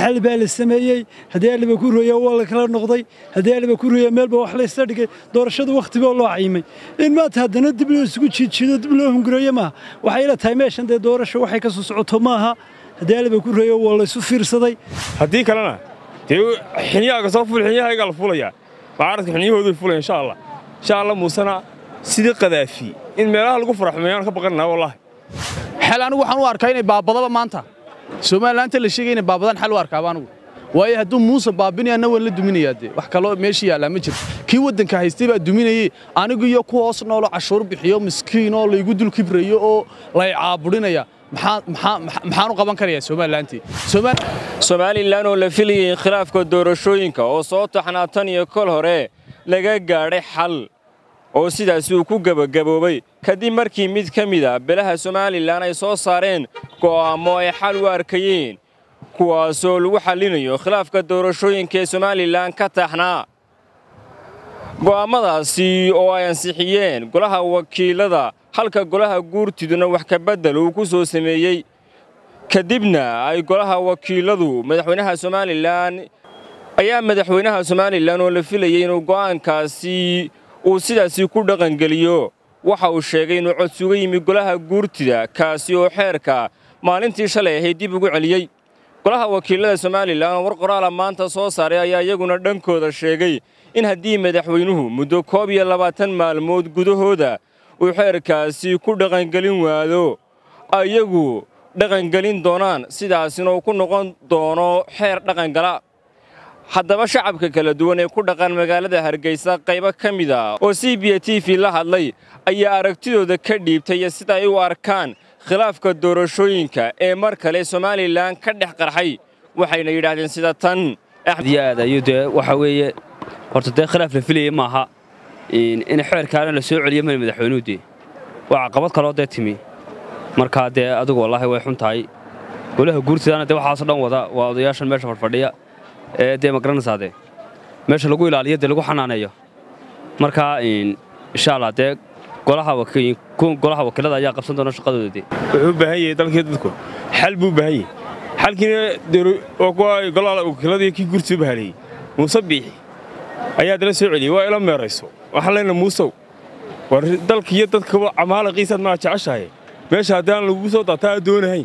xal baa la sameeyey haddii aliba ku rooya waa la kala noqday haddii aliba ku rooya meelba wax la isla dhigay doorashada wakhtiba loo cayimay in maanta haddana dib loo isugu jiidjiido dib loo hungureeyo maaha waxay ila tahay meeshan dee doorasho waxay ka soo socoto maaha haddii aliba ku rooya waa la isu fiirsaday haddii kalena dee xinyahaaga soo ful xinyahaygaa la fulayaa mucaaradka xinyahoodu fulaya insha allah insha allah muusena sidii qadaafi in meelaha lagu faraxmeeyaan ka baqananaa wallaahi xal anigu waxaan u arkaa inay baabadaba maanta somalilaanta la sheegay inay baabadaan xal u arkaaba anigu waayo hadduu muuse baabinayaana waan la duminayaa dee wax kaloo meesha yaallaa ma jirto kii waddanka haystay baa duminayey anigu iyo ku hoos noolo cashuur bixiyo miskiin oo laygu dul kibrayo oo lay caaburinaya maxaan u qaban karayaa somalilaantii somalilan oo la filayay khilaafka doorashooyinka oo soo taxnaa tan iyo kol hore laga gaadhay xal oo sidaasi uu ku gebagaboobay kadib markii mid ka mid a belaha somalilan ay soo saareen go'aammo ay xal u arkayeen kuwaasoo lagu xallinayo khilaafka doorashooyinka ee somalilan ka taxnaa go'aammadaasi oo ay ansixiyeen golaha wakiilada halka golaha guurtiduna wax kabeddel uu ku soo sameeyey kadibna ay golaha wakiiladu madaxweynaha somalilan ayaa madaxweynaha somalilan oo la filayay inuu go'aankaasi uu sidaasi ku dhaqangeliyo waxa uu sheegay inuu codsuga yimi golaha guurtida kaasi oo xeerka maalintii shalay ahayd dib ugu celiyey golaha wakiilada somalilan oo war qoraala maanta soo saaray ayaa iyaguna dhankooda sheegay in haddii madaxweynuhu muddo koob iyo labaatan maalmood gudahooda uu xeerkaasi ku dhaqangelin waado iyagu dhaqangelin doonaan sidaasina uu ku noqon doono xeer dhaqangala haddaba shacabka kala duwan ee ku dhaqan magaalada hargeysa qaybo ka mid a oo c b t v la hadlay ayaa aragtidooda ka dhiibtay sida ay u arkaan khilaafka doorashooyinka ee mar kale somalilan ka dhex qarxay waxayna yidhaahdeen sida tan aad ayuu dee waxa weeye horta dee khilaaf la filayey maaha in xeerkaana la soo celiyo mali madaxweynuhu dee waa caqabad kaloo dee timi markaa dee adigu wallaahi way xun tahay golaha guurtidaana dee waxaasoo dhan wada waa odayaashan meesha fadhfadhiya ee dee magaranaysaa dee meesha lagu ilaaliyo dee lagu xanaaneeyo markaa insha allah dee golaha wakiilada ayaa qabsan doona shaqadooda dee wuxuu u baahan yahay dalkii dadku xal buu u baahan yahay xalkiina waa kuwa golaha wakiiladii kii gurtii u bahaleeyey muuse biixi ayaa dala soo celiyey waa ila meerayso waxaan leenahay muusow war dalkiiyo dadkaba camaalaqiisaad maa jeceshahay meesha haddaan lagugu soo daataa aad doonahayn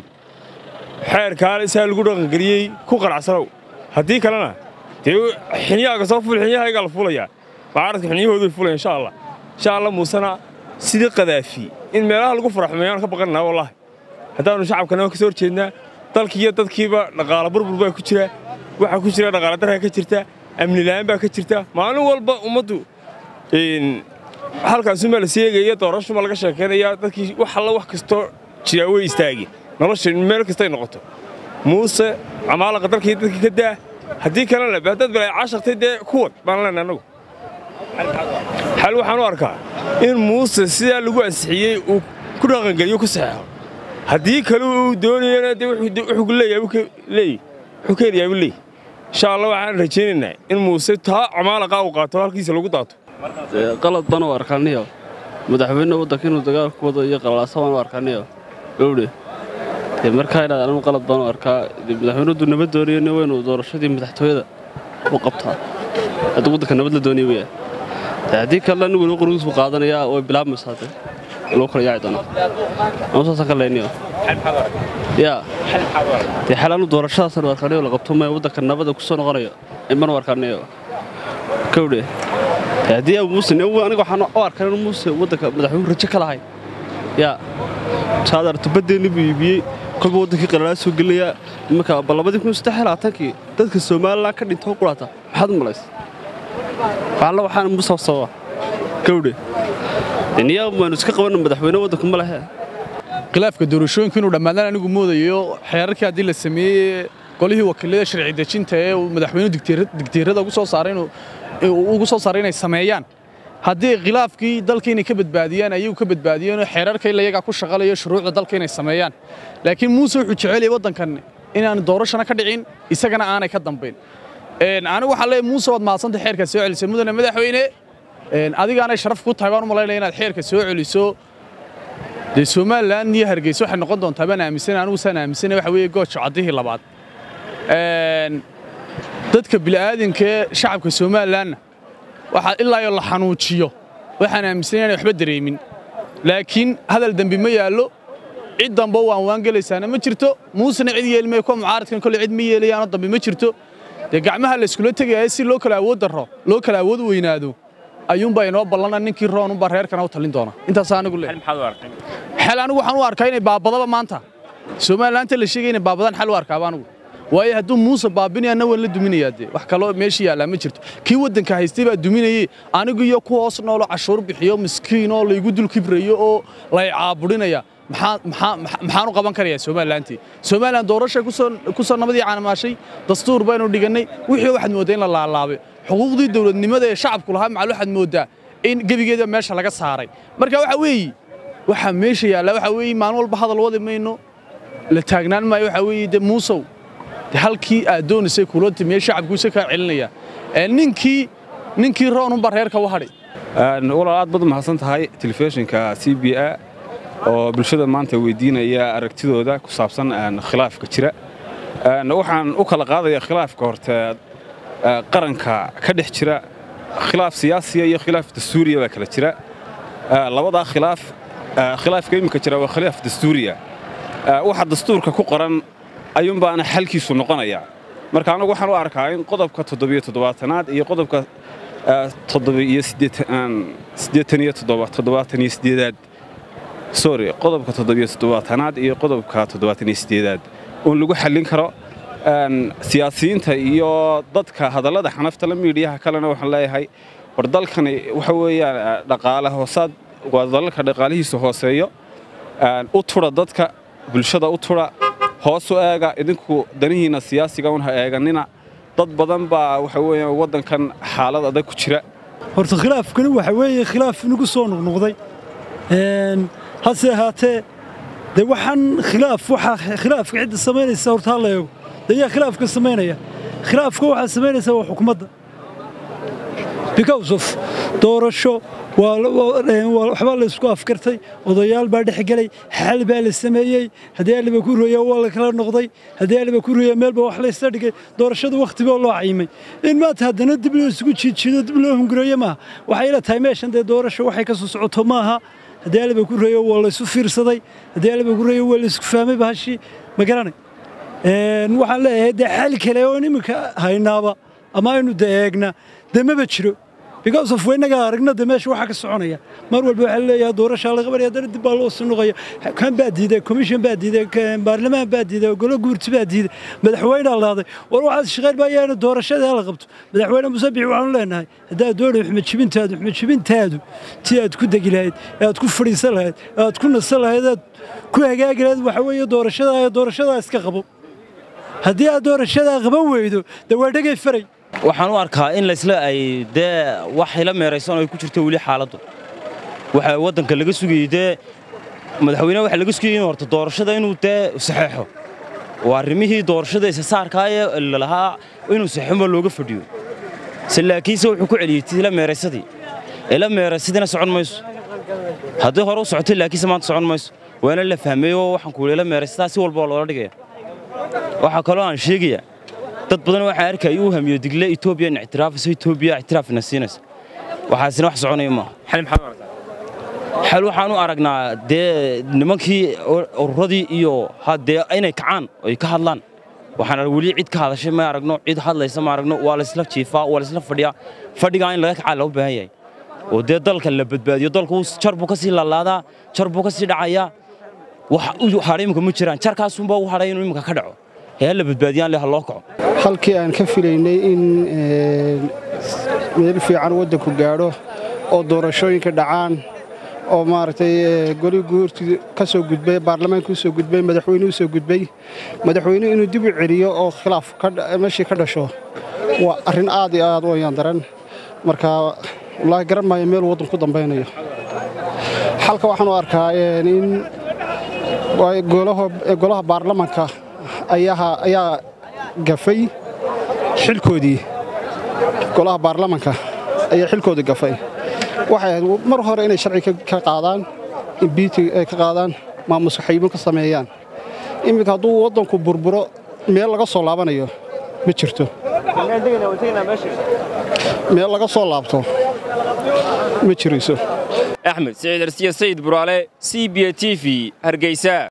xeerkaan isaa lagu dhaqangeliyey ku qanacsanow haddii kalena dee xinyahaaga soo ful xinyahaygaa la fulayaa mucaaradka xinyahoodu fulaya insha allah insha allah muusena sidii qadaafi in meelaha lagu faraxmeeyaan ka baqananaa wallaahi haddaannu shacabkana ka soo horjeednaa dalkiiyo dadkiiba dhaqaala burbur baa ku jira waxaa ku jira dhaqaala darraa ka jirta amni la'aan baa ka jirta maalin walba ummaddu halkaasumaa la seegaya doorashuma laga sheekaynayaa dadkii wax alla wax kastoo jiraa way istaageen nolosha meel kastay noqoto muuse camaalaqa dalkii dadkii ka daa haddii kalena haddaad balay caashaqtay dee kuwad baan leenahay annagu xal waxaan u arkaa in muuse sidaa lagu ansixiyey uu ku dhaqangeliyo ku saxeexo haddii kale uu doonayana dee wuxuu leeyahay wuxuu keenayaa buu leeyahy insha allah waxaan rajaynaynaa in muuse taa camaalaqaa uu qaato halkiisa lagu daato qalad baan u arkaaniyo madaxweyne waddanka inuu dagaal ku wado iyo qalalaasa baan u arkaaniyo dhowdhe dee markaa inaad anigu qalad baan u arkaa madaxweynadu nabad doonayana waa inuu doorashadii madaxtooyada u qabtaa hadduu waddanka nabad la doonaya weyaa dee haddii kalena nin weliba qorigiisku qaadanayaa way bilaabmaysaa dee lagu kala yaaci doonaa ama saasaan ka leyniyo yaa dee xal anu doorashadaasaan u arkaaniyo la qabto maya waddanka nabada ku soo noqonayo iman u arkaaniyo kowdhe haddii muuse aniga waxaan u arkaa inuu muuse waddanka madaxweynuhu rajo ka lahay yaa saad aragto baddeenni buu iibiyey kolba waddankii qalalaa soo gelinayaa imanka balabadii kun saddex labaatankii dadka somalilan ka dhintoo quraata maxaad u malays waxalla waxaan muuse sababa kowdhe niya waanu iska qabanna madaxweyne waddanku ma lehe khilaafka doorashooyinka inuu dhammaadaan anigu moodayo xeerarkii haddii la sameeyey golihii wakiilada sharci dejinta ee uu madaxweynuhu digteerada ugu soo saaray inuu ugu soo saaray inay sameeyaan haddii khilaafkii dalka inay ka badbaadiyaan ayagu ka badbaadiyeen oo xeerarka ila iyagaa ku shaqalayo shuruucda dalka inay sameeyaan laakiin muuse wuxuu jeceliyay waddankan inaan doorashana ka dhicin isagana aanay ka dambayn anigu waxaan leeyahay muuse waad mahadsantay xeerkaa soo celisay mudane madaxweyne adigaanay sharaf ku tahay baan u malaynaya inaad xeerka soo celiso dee somalilan iyo hargeysa waxay noqon doontaa baan aaminsanay anigu saan aaminsanay waxa weeye gooja caddihii labaad dadka bili'aadinkaee shacabka somalilanna waxaa ilaa iyo la xanuujiyo waxaan aaminsanya inay waxba dareemin laakiin hadal dembi ma yaallo cid damba waan waangelaysaana ma jirto muusena cid yeelmay kuwa mucaaradkan kolle cid ma yeelayaano dambe ma jirto dee gacmaha la iskula tegaya si loo kala awood darro loo kala awood weynaado ayuunbaa inoo ballana ninkii roonunbaa reerkana u talin doona intaas anigu le xel anigu waxaan u arkaa inay baabadaba maanta somalilaanta la sheegay inay baabadaan xal u arkaaba anigu waayo hadduu muuse baabinayaana waan la duminayaa dee wax kaloo meesha yaallaa ma jirto kii waddanka haystay baa duminayey anigu iyo ku hoos noolo cashuur bixiyo miskiin oo laygu dul kibrayo oo lay caaburinaya maxaan u qaban karayaa somalilantii somalilan doorashay ku soo nabadii caanamaashay dastuur baynu dhigannay wixii waxaad mooddaa in la laalaabay xuquuqdii dowladnimada ee shacabku lahaa macal waxaad mooddaa in gebigeeda meesha laga saaray marka waxa weeye waxaa meesha yaallaa waxa weeye maalin walba hadal wadi mayno la taagnaan maayo waxa weeye de muusow de halkii aad doonaysay kula timiye shacabkuisa kaa celinaya ninkii ninkii roonunbaa reerka u hadhay walaal aad baad u mahadsan tahay telefishinka c b a oo bulshada maanta weydiinaya aragtidooda ku saabsan khilaafka jira waxaan u kala qaadaya khilaafka horte qaranka ka dhex jira khilaaf siyaasiya iyo khilaaf dastuuriya baa kala jira labadaa khilaaf khilaafka iminka jira waa khilaaf dastuuriya waxa dastuurka ku qoran ayuunbaana xalkiisu noqonaya marka anagu waxaan u arkaa in qodobka toddobiyo toddobaatanaad iyo qodobka toddobiyo siddeetan iyo toddobaatan iyo siddeedaad sorry qodobka toddobiyo toddobaatanaad iyo qodobka toddobaatan iyo siddeedaad uun lagu xallin karo siyaasiyiinta iyo dadka hadallada xanaftala miidhiyaha kalena waxaan leeyahay war dalkani waxa weeyaan dhaqaale hoosaad waa dalalka dhaqaalihiisa hooseeyo u tudha dadka bulshada u tudha hoos u eega idinku danihiinna siyaasiga un ha eeganina dad badan baa waxa weeyaan waddankan xaalad adag ku jira horta khilaafkani waxa weeye khilaaf inagu soo noqnoqday hase ahaatee dee waxaan khilaaf waxaa khilaafka cidda samaynaysa horta ha la eego dee yaa khilaafka samaynaya khilaafka waxaa samaynaysa waa xukumadda because of doorasho waxbaa la isku afkartay odayaal baa dhex gelay xal baa la sameeyey haddii aliba ku rooya waa la kala noqday haddii aliba ku rooya meelba wax la isla dhigay doorashada wakhti baa loo cayimay in maanta haddana dib loo isugu jiidjiido dib loo hungureeyo maaha waxay ila tahay meeshan dee doorasho waxay ka soo socoto maaha haddii aliba ku rooyo waa la isu fiirsaday haddii aliba ku rooyo waa la isku fahmay bahashii ma garanay waxaan leeyahay dee xal kale oo iminka haynaaba ama aynu dee eegna dee maba jiro because of weynagaa aragna de meesha waxaa ka soconaya mar walba waxaa leeyahay doorashaa la qabanaya haddana dib baa loo sinuqaya kan baa diiday commission baa diiday baarlamaan baa diiday golo guurti baa diiday madaxweynea laaday war waxaas shaqayn maayaana doorashada la qabto madaxweyne musabix waxaanu leenahay haddaad doonay xumajibintaadu xumajibintaadu tii aad ku degi lahayd ee aad ku fadhiisan lahayd ee aad ku nasan lahayd aad ku hagaagi lahayd waxa weeye doorashadaa doorashadaa iska qabo haddii aad doorashadaa qaban weydo dee waa dhegay faray waxaan u arkaa in laysla ay dee wax ila meeraysan oo ay ku jirto weli xaaladdu waxa waddanka laga sugayey dee madaxweyneha waxa laga sugayey in horta doorashada inuu dee saxeexo waa arrimihii doorashada isasaarkaayee lalahaa inuu saxeexo looga fadhiyo se laakiinse wuxuu ku celiyey ila meeraysadii ila meeraysadina socon mayso haddii hore u socotay laakiinse maanta socon mayso waana la fahmay oo waxaan ku ila meeraysadaa si walba oo loola dhigaya waxaa kaloo aan sheegayaa dad badan waxaa arkaya uu hamiyo digle etoobiya in ictiraafayso etoobiya ictiraafina siinaysa waxaasina wax soconaya maaha xal waxaan u aragnaa dee nimankii ururadii iyo haddee inay kacaan oy ka hadlaan waxaan weli cid ka hadashay ma aragno cid hadlaysa ma aragno waa laysla jiifaa waa laysla fadhiyaa fadhigaa in laga kacaa loo baahan yahay oo dee dalka la badbaadiyo dalku jar buu ka sii laalaadaa jar buu ka sii dhacayaa wax u hadhay imika ma jiraan jarkaasunbaa u hadhay inuu imika ka dhaco hee la badbaadiyaan leh ha loo kaco halkii aan ka filaynay in meel fiican waddanku gaadho oo doorashooyinka dhacaan oo maaragtay goli guurti ka soo gudbay baarlamaanka u soo gudbay madaxweyne u soo gudbay madaxweynuhu inuu dib u celiyo oo khilaaf meeshii ka dhasho waa arrin aad iyo aad u ayaan daran marka wallaahi garan maayo meel waddan ku dambaynayo xalka waxaan u arkaa in golaha baarlamaanka ayaa gafay xilkoodii golaha baarlamanka ayaa xilkoodii gafay waxay ahayd mar hore inay sharci ka qaadaan imbiiti ay ka qaadaan maamuska xayimo ka sameeyaan iminka hadduu waddanku burburo meel laga soo laabanayo ma jirto meel laga soo laabto ma jirayso axmed siciid arsiya sayid buraale c b t v hargeysa